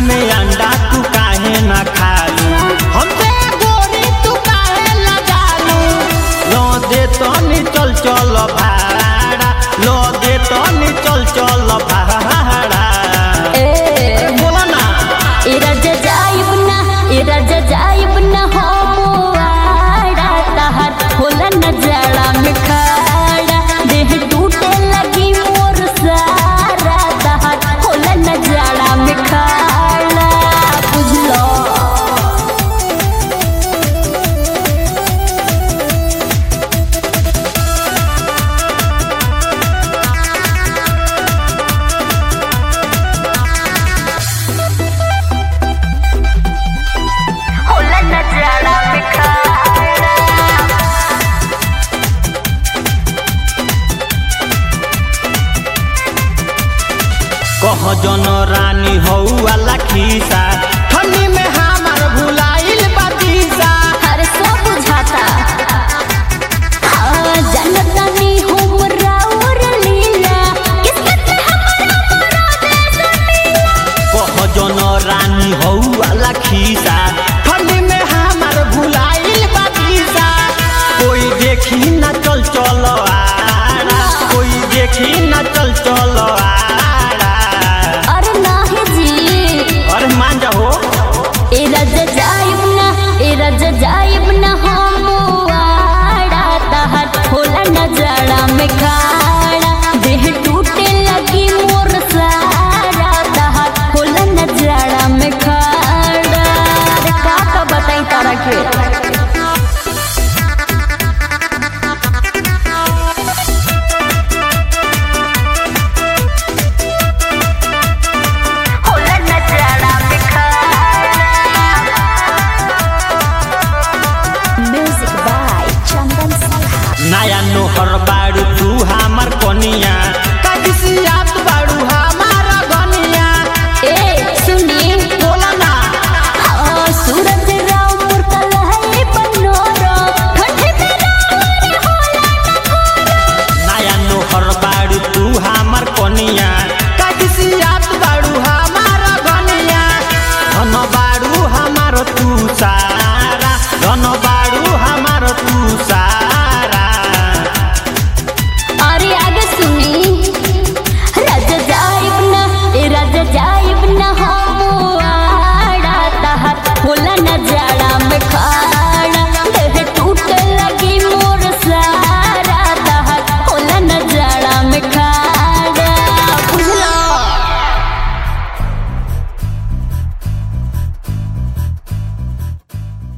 में अंडा तू काहे ना खालू हमसे गोरी तू काहे ना जालू लो दे तनी चल चल भाड़ा लो दे तनी चल चल भाड़ा ए बोला ना ए राजा जाइब ना ए राजा जाइब ना हम आड़ा तहर होला न जाड़ा में खाड़ा देह टूटे लगी मोर सारा तहर होला न जाड़ा में खाड़ा बुझलो होला न जाड़ा में खाड़ा कह जन रानी हौ वाला खीसा ठंडी में हमार भुलाइल बातीसा हर सो बुझाता हाँ जनता नी हमरा और लीला किस्मत में हमरा मुराद सुनीला कह जन रानी हौ वाला खीसा ठंडी में हमार भुलाइल बातीसा कोई देखी ना चल चल आड़ा कोई देखी ना चल चल आड़ा अरे नाही जी अरे मान जाओ ए राजा जाइब ना ए राजा जाइब ना हम आड़ा तहर होला न जाड़ा में खाड़ा देह टूटे लगी मोर सारा तहर होला न जाड़ा में खाड़ा अरे का का बताई तारा के होला न जाड़ा में म्यूजिक बाय चंदन सलहा नया नोहर बाड़ू तू हमार कनिया कदिसियात बाड़ू हमार गनिया ए सुनी बोला ना हाँ सूरज राव मुरकल है बनोरो ठंडे में रावण होला न घोरो नया नोहर बाड़ू तू हमार कनिया कदिसियात बाड़ू हमार गनिया धन बाड़ू हमार तू सारा धन बाड़ू हमार तू सारा अरे आगे सुनी राजा जाइब ना ए राजा जाइब ना हम आड़ा तहर होला न